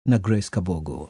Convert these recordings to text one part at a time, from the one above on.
na Grace Kabogo.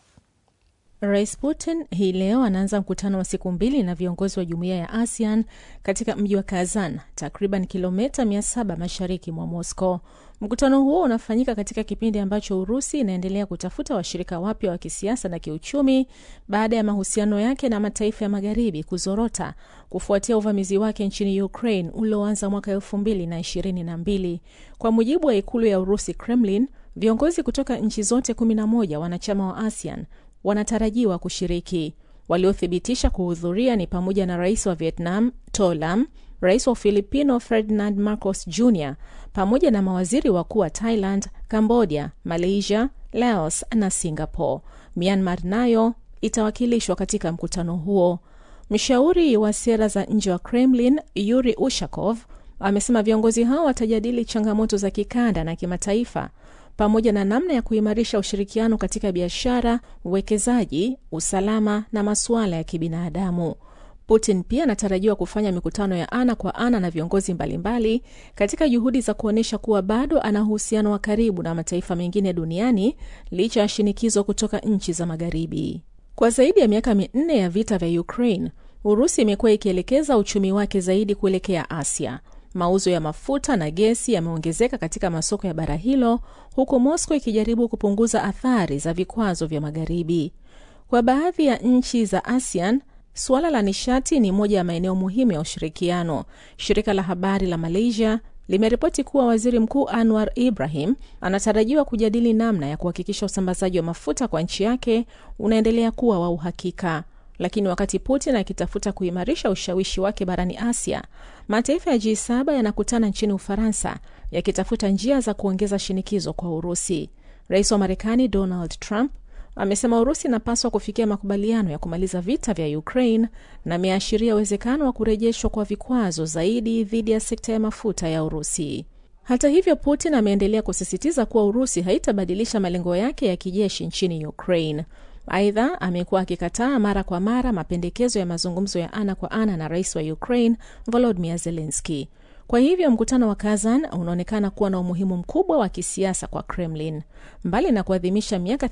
Rais Putin hii leo anaanza mkutano wa siku mbili na viongozi wa jumuiya ya ASEAN katika mji wa Kazan, takriban kilomita 700 mashariki mwa Moscow. Mkutano huo unafanyika katika kipindi ambacho Urusi inaendelea kutafuta washirika wapya wa kisiasa na kiuchumi baada ya mahusiano yake na mataifa ya magharibi kuzorota kufuatia uvamizi wake nchini Ukraine ulioanza mwaka elfu mbili na ishirini na mbili. Kwa mujibu wa ikulu ya Urusi, Kremlin, viongozi kutoka nchi zote 11 wanachama wa ASEAN wanatarajiwa kushiriki. Waliothibitisha kuhudhuria ni pamoja na rais wa Vietnam To Lam, rais wa Filipino Ferdinand Marcos Jr pamoja na mawaziri wakuu wa Thailand, Cambodia, Malaysia, Laos na Singapore. Myanmar nayo itawakilishwa katika mkutano huo. Mshauri wa sera za nje wa Kremlin Yuri Ushakov amesema viongozi hao watajadili changamoto za kikanda na kimataifa pamoja na namna ya kuimarisha ushirikiano katika biashara, uwekezaji, usalama na masuala ya kibinadamu. Putin pia anatarajiwa kufanya mikutano ya ana kwa ana na viongozi mbalimbali katika juhudi za kuonyesha kuwa bado ana uhusiano wa karibu na mataifa mengine duniani licha ya shinikizo kutoka nchi za Magharibi. Kwa zaidi ya miaka minne ya vita vya Ukraine, Urusi imekuwa ikielekeza uchumi wake zaidi kuelekea Asia. Mauzo ya mafuta na gesi yameongezeka katika masoko ya bara hilo, huku Moscow ikijaribu kupunguza athari za vikwazo vya Magharibi. Kwa baadhi ya nchi za ASEAN, suala la nishati ni moja ya maeneo muhimu ya ushirikiano. Shirika la habari la Malaysia limeripoti kuwa waziri mkuu Anwar Ibrahim anatarajiwa kujadili namna ya kuhakikisha usambazaji wa mafuta kwa nchi yake unaendelea kuwa wa uhakika. Lakini wakati Putin akitafuta kuimarisha ushawishi wake barani Asia, mataifa ya G7 yanakutana nchini Ufaransa yakitafuta njia za kuongeza shinikizo kwa Urusi. Rais wa Marekani Donald Trump amesema Urusi inapaswa kufikia makubaliano ya kumaliza vita vya Ukraine na ameashiria uwezekano wa kurejeshwa kwa vikwazo zaidi dhidi ya sekta ya mafuta ya Urusi. Hata hivyo, Putin ameendelea kusisitiza kuwa Urusi haitabadilisha malengo yake ya kijeshi nchini Ukraine. Aidha, amekuwa akikataa mara kwa mara mapendekezo ya mazungumzo ya ana kwa ana na rais wa Ukraine Volodymyr Zelensky. Kwa hivyo mkutano wa Kazan unaonekana kuwa na umuhimu mkubwa wa kisiasa kwa Kremlin. Mbali na kuadhimisha miaka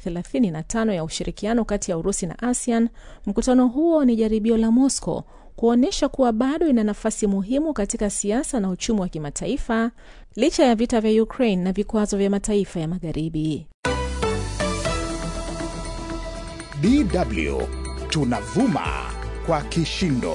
35 ya ushirikiano kati ya Urusi na ASEAN, mkutano huo ni jaribio la Moscow kuonyesha kuwa bado ina nafasi muhimu katika siasa na uchumi wa kimataifa licha ya vita vya Ukraine na vikwazo vya mataifa ya Magharibi. DW tunavuma kwa kishindo.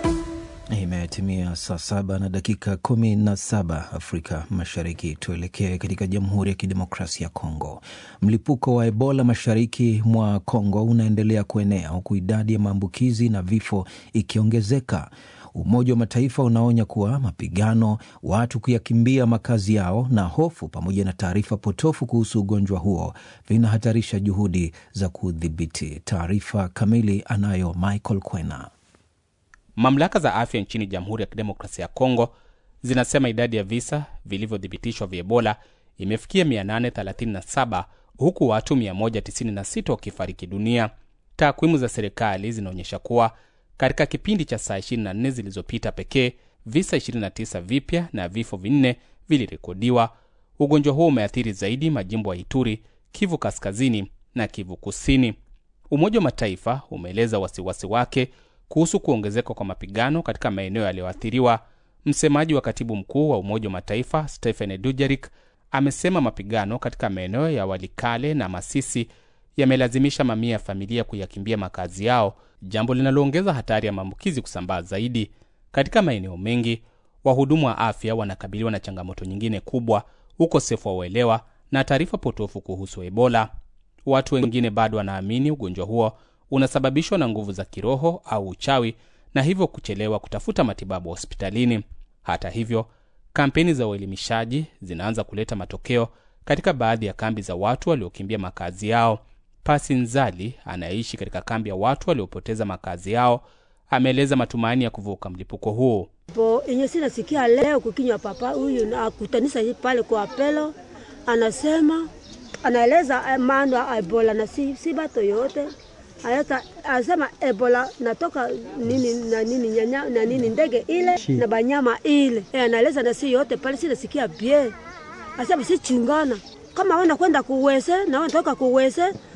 Imetimia saa saba na dakika kumi na saba Afrika Mashariki. Tuelekee katika Jamhuri ya Kidemokrasia ya Kongo. Mlipuko wa Ebola mashariki mwa Kongo unaendelea kuenea huku idadi ya maambukizi na vifo ikiongezeka. Umoja wa Mataifa unaonya kuwa mapigano, watu kuyakimbia makazi yao na hofu pamoja na taarifa potofu kuhusu ugonjwa huo vinahatarisha juhudi za kudhibiti. Taarifa kamili anayo Michael Kwena. Mamlaka za afya nchini Jamhuri ya Kidemokrasia ya Kongo zinasema idadi ya visa vilivyothibitishwa vya Ebola imefikia 837 huku watu 196 wakifariki dunia. Takwimu za serikali zinaonyesha kuwa katika kipindi cha saa 24 zilizopita pekee visa 29 vipya na vifo vinne vilirekodiwa. Ugonjwa huo umeathiri zaidi majimbo ya Ituri, Kivu Kaskazini na Kivu Kusini. Umoja wa Mataifa umeeleza wasiwasi wake kuhusu kuongezeka kwa mapigano katika maeneo yaliyoathiriwa. Msemaji wa katibu mkuu wa Umoja wa Mataifa Stephen Dujarric amesema mapigano katika maeneo ya Walikale na Masisi yamelazimisha mamia ya familia kuyakimbia makazi yao, jambo linaloongeza hatari ya maambukizi kusambaa zaidi. Katika maeneo mengi, wahudumu wa afya wanakabiliwa na changamoto nyingine kubwa, ukosefu wa uelewa na taarifa potofu kuhusu Ebola. Watu wengine bado wanaamini ugonjwa huo unasababishwa na nguvu za kiroho au uchawi na hivyo kuchelewa kutafuta matibabu hospitalini. Hata hivyo, kampeni za uelimishaji zinaanza kuleta matokeo katika baadhi ya kambi za watu waliokimbia makazi yao. Pasi Nzali anayeishi katika kambi ya watu waliopoteza makazi yao ameeleza matumaini ya kuvuka mlipuko huu. po enye sinasikia leo kukinywa papa huyu na akutanisa pale kwa apelo, anasema anaeleza maana ya Ebola na si, si bato yote Ayata, asema Ebola natoka nini na nini nyanya, na nini ndege ile Shi. na banyama ile e, anaeleza na si yote pale sinasikia bie asema si chungana kama wenda kwenda kuwese na wanatoka kuwese